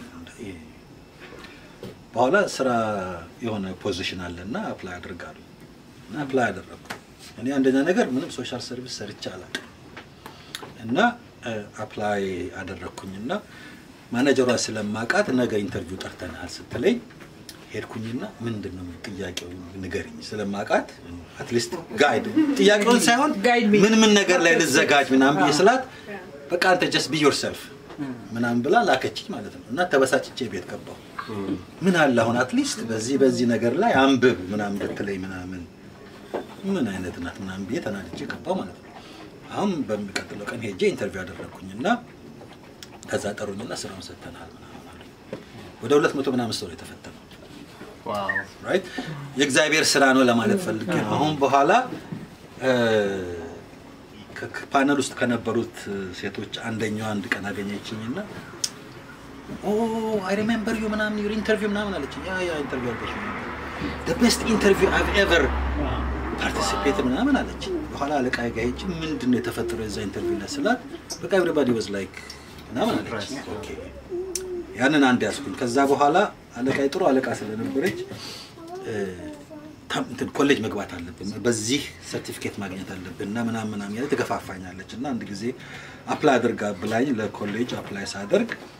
በኋላ ስራ የሆነ ፖዚሽን አለ እና አፕላይ አድርጋለሁ እና አፕላይ አደረግኩ። እኔ አንደኛ ነገር ምንም ሶሻል ሰርቪስ ሰርቼ አላውቅም እና አፕላይ አደረግኩኝ እና ማኔጀሯ ስለማውቃት ነገ ኢንተርቪው ጠርተናል ስትለኝ ሄድኩኝና ምንድን ነው ጥያቄው ንገርኝ ስለማውቃት አትሊስት ጋይድ ጥያቄውን ሳይሆን ምን ምን ነገር ላይ ልዘጋጅ ምናምን ብዬ ስላት በቃ አንተ ጀስት ቢ ዮርሰልፍ ምናምን ብላ ላከችኝ ማለት ነው እና ተበሳጭቼ ቤት ገባሁ ምን አለ አሁን አትሊስት በዚህ በዚህ ነገር ላይ አንብብ ምናምን ብትለኝ ምናምን ምን አይነት ናት ምናምን ብዬ ተናድጄ ገባሁ ማለት ነው አሁን በሚቀጥለው ቀን ሄጄ ኢንተርቪው አደረግኩኝ እና ከዛ ጠሩኝና ስራውን ሰጥተናል ምናምን አሉኝ። ወደ ሁለት መቶ ምናምን ሰው ነው የተፈተነው ራይት የእግዚአብሔር ስራ ነው ለማለት ፈልጌ ነው አሁን በኋላ እ፣ ከ- ከፓነል ውስጥ ከነበሩት ሴቶች አንደኛዋ አንድ ቀን አገኘችኝና ኦ አይ ሪሜምበር ዩ ምናምን ዩር ኢንተርቪው ምናምን አለችኝ ያ ያ ኢንተርቪው አልበሽ the best interview I've ever ፓርቲሲፔት ምናምን አለች። በኋላ አለቃ ጋ ሄጄ ምንድን ነው የተፈጠረው የዛ ኢንተርቪው ላይ ስላት በቃ ኤቭሪባዲ ዋዝ ላይክ ምናምን አለች። ኦኬ ያንን አንድ ያዝኩኝ። ከዛ በኋላ አለቃ ጥሩ አለቃ ስለነበረች እ፣ ታም- እንትን ኮሌጅ መግባት አለብን፣ በዚህ ሰርቲፊኬት ማግኘት አለብን እና ምናምን ምናምን ያለ ትገፋፋኛለች እና አንድ ጊዜ አፕላይ አድርጋ ብላኝ ለኮሌጅ አፕላይ ሳደርግ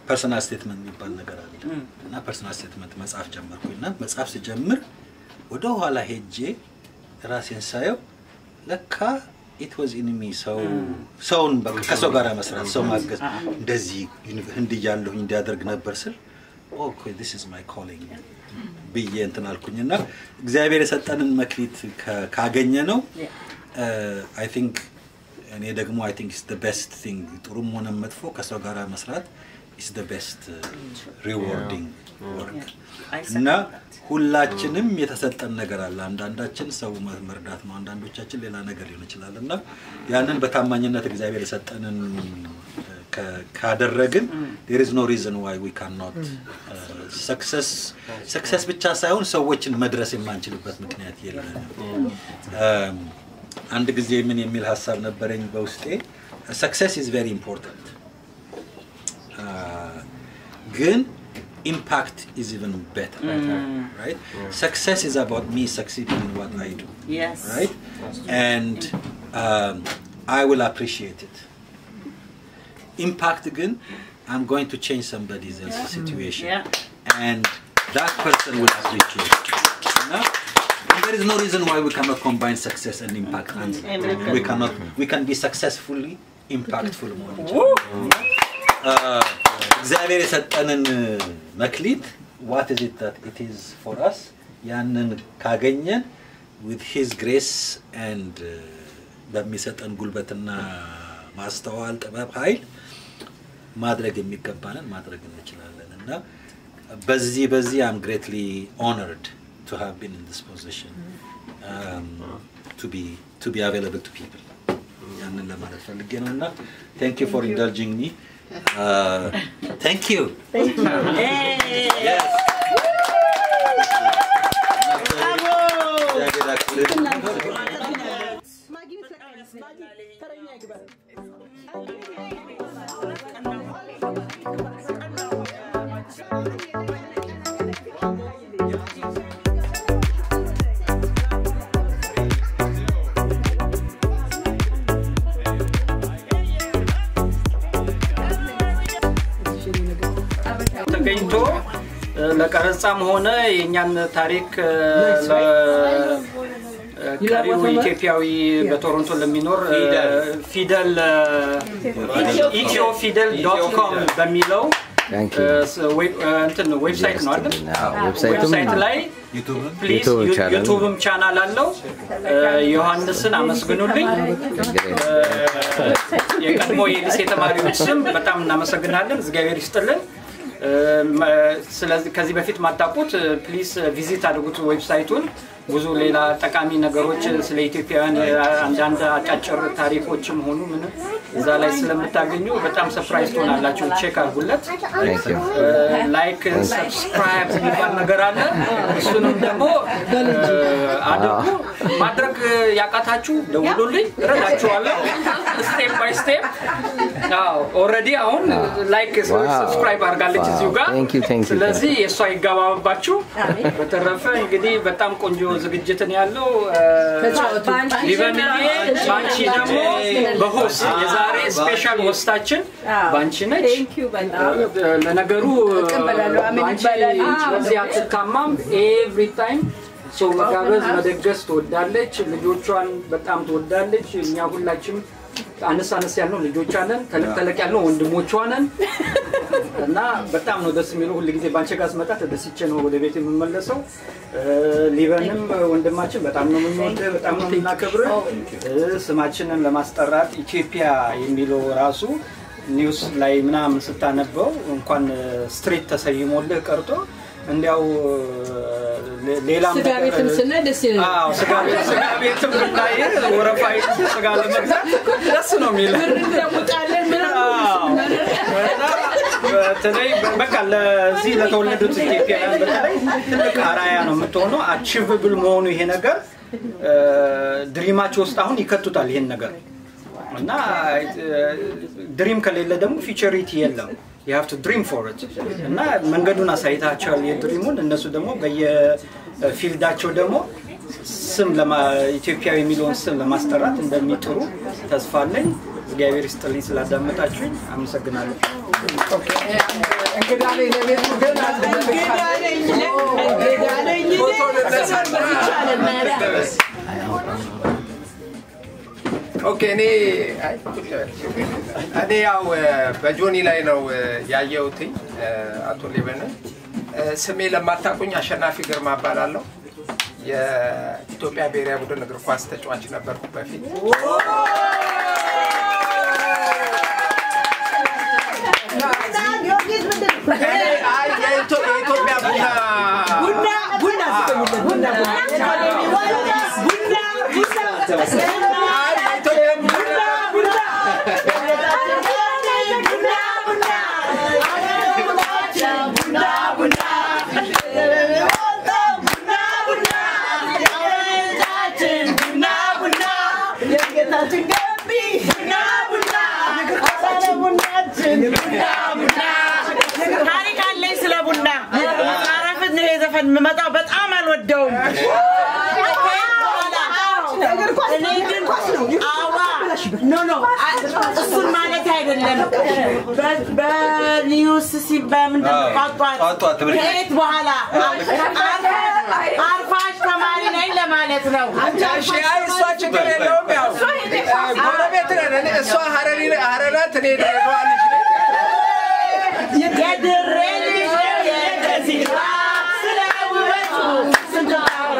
ፐርሰናል ስቴትመንት የሚባል ነገር አለ እና ፐርሰናል ስቴትመንት መጽሐፍ ጀመርኩኝ እና መጽሐፍ ስጀምር ወደ ኋላ ሄጄ ራሴን ሳየው ለካ ኢት ዋዝ ኢን ሚ ሰው ሰውን በቃ ከሰው ጋር መስራት ሰው ማገዝ እንደዚህ ዩኒ- ህንድ እያለሁኝ እንዲያደርግ ነበር ስል ኦኬ ዲስ ኢዝ ማይ ኮሊንግ ብዬ እንትን አልኩኝ እና እግዚአብሔር የሰጠንን መክሊት ከ- ካገኘ ነው አይ ቲንክ እኔ ደግሞ አይ ቲንክ ኢስ ደ ቤስት ቲንግ ጥሩም ሆነ መጥፎ ከሰው ጋር መስራት ኢስ ደ ቤስት ሪዋርዲንግ ወርክ እና ሁላችንም የተሰጠን ነገር አለ። አንዳንዳችን ሰው መ- መርዳት ነው፣ አንዳንዶቻችን ሌላ ነገር ሊሆን ይችላል እና ያንን በታማኝነት እግዚአብሔር የሰጠንን ከ- ካደረግን ዴር ኢዝ ኖ ሪዝን ዋይ ዊ ካን ኖት ሰክሰስ ሰክሰስ ብቻ ሳይሆን ሰዎችን መድረስ የማንችልበት ምክንያት የለንም። Um, አንድ ጊዜ ምን የሚል ሀሳብ ነበረኝ በውስጤ ሰክሰስ ኢዝ ቬሪ ኢምፖርታንት ግን ኢምፓክት ኢዝ ኢቨን ቤተር right success is about me succeeding in what I do Yes. right and um, I will appreciate it impact ግን I'm going to change somebody else's situation Yeah. and that person will appreciate it እና there is no reason why we cannot combine success and impact and we cannot we can be successfully impactful መሆን ይችላል እግዚአብሔር የሰጠንን መክሊት ዋት ኢዝ ኢት ዳት ኢት ኢዝ ፎር አስ ያንን ካገኘን ዊዝ ሂዝ ግሬስ ኤንድ በሚሰጠን ጉልበትና ማስተዋል ጥበብ ኃይል ማድረግ የሚገባንን ማድረግ እንችላለን እና በዚህ በዚህ አም ግሬትሊ ኦነርድ ቱ ሃቭ ቢን ኢን ዲስ ፖዚሽን ቱ ቢ ቱ ቢ አቬይላብል ቱ ፒፕል ያንን ለማለት ፈልጌ ነው እና ታንክ ዩ ፎር ኢንደልጂንግ ሚ ታንክ ዩ Yes. እግዚአብሔር ያክብርልን። ተገኝቶ እ፣ ለቀረጻም ሆነ የእኛን ታሪክ እ፣ ለ- እ፣ ቀሪው ኢትዮጵያዊ በቶሮንቶ ለሚኖር እ፣ ፊደል ኢትዮ ፊደል ዶት ኮም በሚለው Thank እ፣ you. ስ- ዌብ- እ፣ እንትን ዌብሳይት ነው አይደል? አዎ፣ ዌብሳይቱም ዌብሳይት ላይ ዩቱብን ፕሊዝ ዩቱብ ቻናል። ዩቱብም ቻናል አለው። እ፣ ዮሐንስን አመስግኑልኝ። እ፣ የቀድሞ የሊሴ ተማሪዎች ስም በጣም እናመሰግናለን። እግዚአብሔር ይስጥልን። እ፣ መ- ስለዚህ ከዚህ በፊት ማታውቁት ፕሊዝ ቪዚት አድርጉት ዌብሳይቱን። ብዙ ሌላ ጠቃሚ ነገሮች ስለ ኢትዮጵያውያን እ፣ አንዳንድ አጫጭር ታሪኮችም ሆኑ ምንም እዛ ላይ ስለምታገኙ በጣም ሰፕራይዝ ትሆናላችሁ። ቼክ አድርጉለት። Thank you. ላይክ ሰብስክራይብ የሚባል ነገር አለ። እሱንም ደግሞ እ፣ አድርጉ። ማድረግ ያቃታችሁ ደውሉልኝ፣ እረዳችኋለሁ። ስቴፕ ባይ ስቴፕ። ኦልሬዲ አሁን ላይክ Wow. ሰብስክራይብ አድርጋለች እዚሁ ጋር። Thank you, thank you. ስለዚህ የእሷ ይገባባችሁ። በተረፈ እንግዲህ በጣም ቆንጆ ዝግጅትን ያለው ሊበንዬ ባንቺ ደግሞ በሆስት የዛሬ ስፔሻል ሆስታችን ባንቺ ነች። ለነገሩ እቀበላለሁ። አሜን ባንቺ ይባላል። በዚህ አትታማም። ኤቭሪ ታይም ሰው መጋበዝ መደገስ ትወዳለች። ልጆቿን በጣም ትወዳለች። እኛ ሁላችንም አነስ አነስ ያልነው ልጆቿ ነን፣ ተለቅ ተለቅ ያልነው ወንድሞቿ ነን እና በጣም ነው ደስ የሚለው። ሁል ጊዜ ባንቺ ጋር ስመጣ ተደስቼ ነው ወደ ቤት የምመለሰው። እ፣ ሊበንም ወንድማችን በጣም ነው የምንወድህ፣ በጣም ነው የምናከብርህ። እ፣ ስማችንን ለማስጠራት ኢትዮጵያ የሚለው ራሱ ኒውስ ላይ ምናምን ስታነበው እንኳን ስትሪት ተሰይሞልህ ቀርቶ እንዲያው ሌ- ሌላም ስጋ ነገር- ቤትም ስናይ ደስ ይለናል። አዎ፣ ስጋ ቤት ስጋ ቤትም ብናይ ወረፋ ይዘህ ስጋ ለመግዛት ደስ ነው የሚለው። እንለውጣለን ምናምን አዎ። እና በተለይ በቃ ለዚህ ለተወለዱት ኢትዮጵያውያን በተለይ ትልቅ አራያ ነው የምትሆነው። አቺቭብል መሆኑ ይሄ ነገር ድሪማቸው ውስጥ አሁን ይከቱታል ይሄን ነገር እና ድሪም ከሌለ ደግሞ ፊቸሪቲ የለም። የሀብቱ ድሪም ፎር እና መንገዱን አሳይታቸዋል የድሪሙን። እነሱ ደግሞ በየፊልዳቸው ደግሞ ስም ለማ- ኢትዮጵያዊ የሚለውን ስም ለማስጠራት እንደሚጥሩ ተስፋ አለኝ። እግዚአብሔር ይስጥልኝ ስላዳመጣችሁኝ አመሰግናለሁ። እንግዳ ነኝ ለቤቱ ግን አንድ ፎቶ ልነሳና ኦኬ እኔ አይ፣ እኔ ያው በጆኒ ላይ ነው ያየሁትኝ አቶ ሊበንን ስሜ ለማታውቁኝ አሸናፊ ግርማ እባላለሁ የኢትዮጵያ ብሔራዊ ቡድን እግር ኳስ ተጫዋች ነበርኩ በፊት አይ፣ የኢትዮ- የኢትዮጵያ ቡና ቡና ቡና አይ፣ የኢትዮጵያ ቡና ታሪክ አለኝ ስለ ቡና አረፍት ነው የዘፈን የምመጣው በጣም አልወደውም እኔ ግን አዋ ኖ ኖ እሱን ማለት አይደለም በ- በኒውስ ሲ በምንድን ነው ጧጧት ጧጧት ትምህርት ቤት። ከየት በኋላ አርፋሽ ተማሪ ነኝ ለማለት ነው እሺ፣ አይ እሷ ችግር የለውም። ያው ጎረቤት ነን። እኔ- እሷ ሀረሪ ሀረር ናት፣ እኔ ድሬዳዋ ልጅ ነኝ። የድሬ ልጅ ነው የገዚራ ስለ ውበቱ ስንት አውራ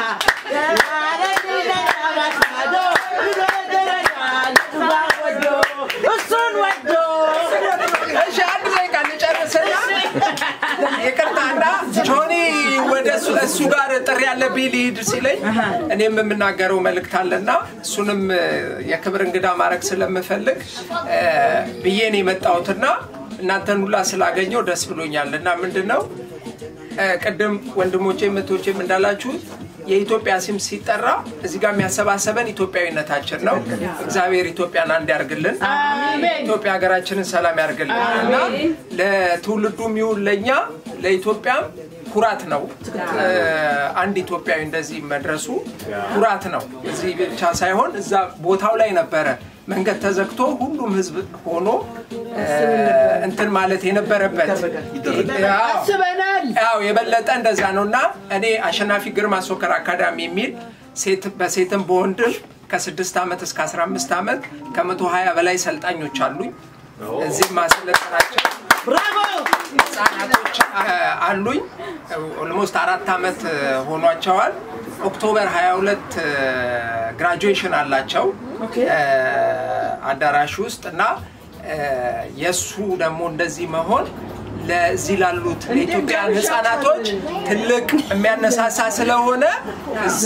እሱን ወዶ እሺ፣ አንድ ደቂቃ ልጨርስና ይቅርታና ጆኒ ወደ እሱ እሱ ጋር ጥሪ ያለብኝ ልሂድ ሲለኝ እኔም የምናገረው መልእክት አለና እሱንም እ፣ የክብር እንግዳ ማድረግ ስለምፈልግ እ፣ ብዬ ነው የመጣሁትና እናንተን ሁላ ስላገኘው ደስ ብሎኛል እና ምንድን ነው እ፣ ቅድም ወንድሞቼ እህቶቼም እንዳላችሁት የኢትዮጵያ ስም ሲጠራ እዚህ ጋር የሚያሰባሰበን ኢትዮጵያዊነታችን ነው። እግዚአብሔር ኢትዮጵያን አንድ ያርግልን። ኢትዮጵያ ሀገራችንን ሰላም ያርግልን እና ለትውልዱም ይሁን ለእኛ ለኢትዮጵያም ኩራት ነው። እ፣ አንድ ኢትዮጵያዊ እንደዚህ መድረሱ ኩራት ነው። እዚህ ብቻ ሳይሆን እዛ ቦታው ላይ ነበረ መንገድ ተዘግቶ ሁሉም ህዝብ ሆኖ እ፣ እንትን ማለት የነበረበት አስበናል። ያው የበለጠ እንደዛ ነው እና እኔ አሸናፊ ግርማ ሶከር አካዳሚ የሚል ሴት በሴትም በወንድም ከስድስት ዓመት እስከ 15 ዓመት ከመቶ ሀያ በላይ ሰልጣኞች አሉኝ። እዚህ ማሰለጠናቸው ህጻናቶች አ- አሉኝ። ኦልሞስት አራት ዓመት ሆኗቸዋል። ኦክቶበር 22 ግራጁዌሽን አላቸው እ፣ አዳራሽ ውስጥ እና እ፣ የእሱ ደግሞ እንደዚህ መሆን ለዚህ ላሉት ለኢትዮጵያን ህጻናቶች ትልቅ የሚያነሳሳ ስለሆነ እዛ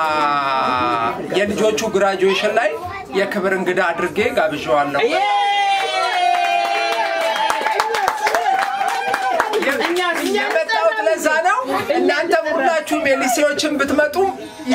የልጆቹ ግራጁዌሽን ላይ የክብር እንግዳ አድርጌ ጋብዣዋለሁ። የመጣሁት ለዛ ነው። እናንተም ሁላችሁም የሊሴዎችን ብትመጡም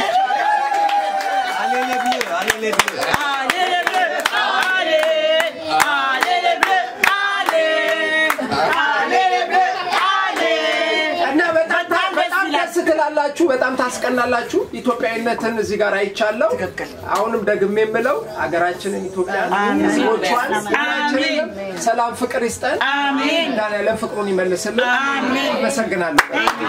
እና በጣም በጣም ደስ ትላላችሁ፣ በጣም ታስቀናላችሁ። ኢትዮጵያዊነትን እዚህ ጋር አይቻለሁ። አሁንም ደግሜ የምለው ሀገራችንን ኢትዮጵያን ህዝቦቿን ሁላችንንም ሰላም ፍቅር ይስጠን። መድኃኒዓለም ፍቅሩን ይመልስልን። አመሰግናለሁ።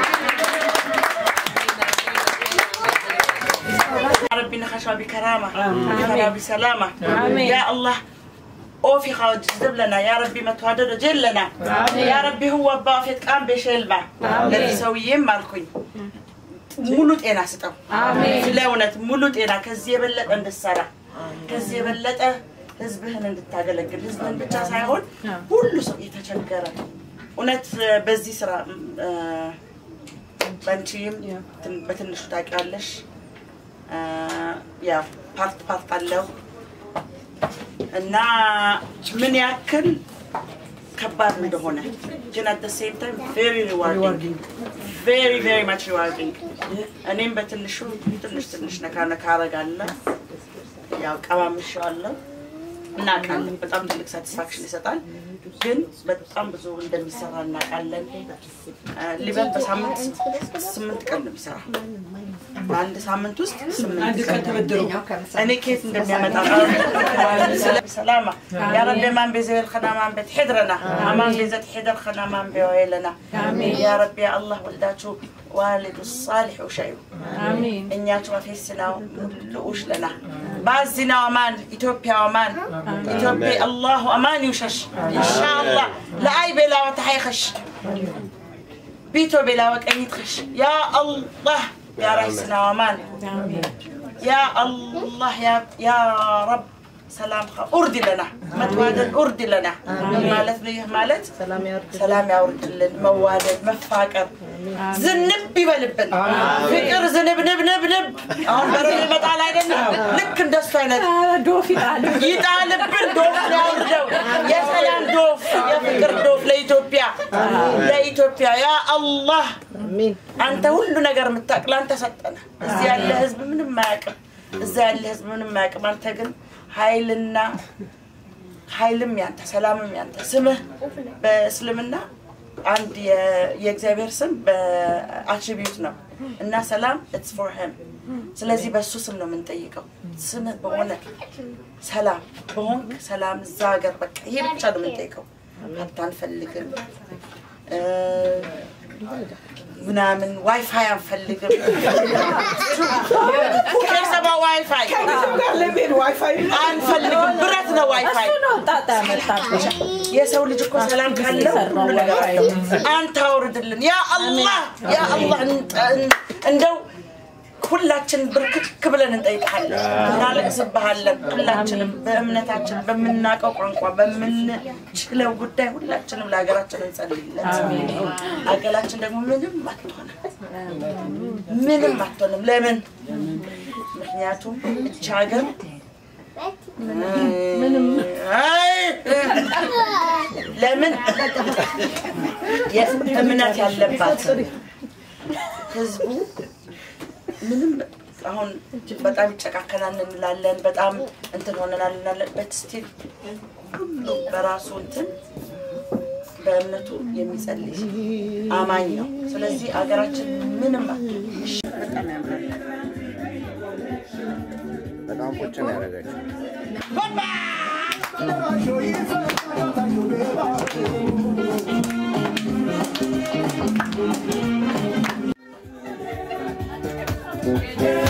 ربي نخشى بكرامة نخشى بسلامة يا الله اوفي خاوج جذب لنا يا ربي ما تهدد جل لنا يا ربي هو بافيت قام بشلبة ለዚህ ሰውዬም አልኩኝ ሙሉ ጤና ስጠው ስለ እውነት ሙሉ ጤና ከዚህ የበለጠ እንድትሰራ ከዚህ የበለጠ ህዝብህን እንድታገለግል ህዝብህን ብቻ ሳይሆን ሁሉ ሰው የተቸገረ እውነት በዚህ ስራ እ፣ በአንቺም ትን- በትንሹ ታውቂያለሽ እ፣ ያው ፓርት ፓርት አለው እና ምን ያክል ከባድ እንደሆነ ግን አት ሴም ታይም ቬሪ ሪዋርዲንግ ቬሪ ቬሪ ማች ሪዋርዲንግ እኔም በትንሹ ትንሽ ትንሽ ነካ ነካ አረጋለሁ ያው ቀማምሻለሁ እናውቃለን በጣም ትልቅ ሳቲስፋክሽን ይሰጣል ግን በጣም ብዙ እንደሚሰራ እናውቃለን እ፣ ሊበን በሳምንት ስምንት ቀን ነው የሚሰራ በአንድ ሳምንት ውስጥ ስምንት አንድ ቀን ተበድሮ እኔ ኬት እንደሚያመጣ ሰላማ ያ ረቢ ማን ቤዘል ከናማን ቤት ሕድረና አማን ቤዘት ሕድር ከናማን ቤወይለና ያ ረቢ አላህ ወልዳችሁ ዋልዱ ሳሊሕ ውሸዩ እኛችሁ አፌስናው ልኡሽ ለና ባዚና ወማን ኢትዮጵያ ወማን ኢትዮጵያ አላሁ አማን ይውሸሽ ኢንሻአላህ ለአይ ቤላ ወተሓይኸሽ ቢቶ ቤላ ወቀኝትኸሽ ያ አላህ يا رئيسنا ومان يا الله يا يا رب سلام خ... أردي لنا متوادد أردي لنا مالت ليه مالت سلام يا أردي سلام يا أردي لنا موادد مفاكر زنب يبلبن فكر زنب نب نب نب አሁን በረዶ ይመጣል አይደለም ልክ እንደሱ አይነት ዶፍ ይጣል ይጣልብን ዶፍ ያውርደው የሰላም ዶፍ የፍቅር ዶፍ ለኢትዮጵያ ለኢትዮጵያ ያ አላህ አንተ ሁሉ ነገር የምታውቅ ለአንተ ሰጠነ እዚህ ያለ ህዝብ ምንም አያውቅም እዛ ያለ ህዝብ ምንም አያውቅም አንተ ግን ኃይልና ኃይልም ያንተ ሰላምም ያንተ ስምህ በእስልምና አንድ የ- የእግዚአብሔር ስም በአትሪቢዩት ነው እና ሰላም ኢትስ ፎር ሂም ስለዚህ በእሱ ስም ነው የምንጠይቀው ስምህ በሆነ ሰላም በሆንክ ሰላም እዛ ሀገር በቃ ይሄ ብቻ ነው የምንጠይቀው ሀብት አንፈልግም እ፣ ምናምን ዋይፋይ አንፈልግም ከሰባ ዋይፋይ አንፈልግም ብረት ነው ዋይፋይ የሰው ልጅ እኮ ሰላም ካለው ሁሉ ነገር አለው አንተ አውርድልን ያ አላህ ያ አላህ እንጠ- እንደው ሁላችን ብርክክ ብለን እንጠይቃለን እናለቅስብሃለን ሁላችንም በእምነታችን በምናውቀው ቋንቋ በምንችለው ጉዳይ ሁላችንም ለሀገራችን እንጸልይለት ሀገራችን ደግሞ ምንም አትሆንም ምንም አትሆንም ለምን ምክንያቱም እች ሀገር አይ፣ ለምን የእምነት ያለባት ህዝቡ ምንም አሁን በጣም ይጨቃከናል እንላለን፣ በጣም እንትን ሆነናል እንላለን። በት ስቲል ሁሉ በራሱ እንትን በእምነቱ የሚጸልይ አማኝ ነው። ስለዚህ አገራችን ምንም አትሆንም። እሺ፣ በጣም ያምራል። በጣም ቁጭ ነው ያደረገችው። Yeah.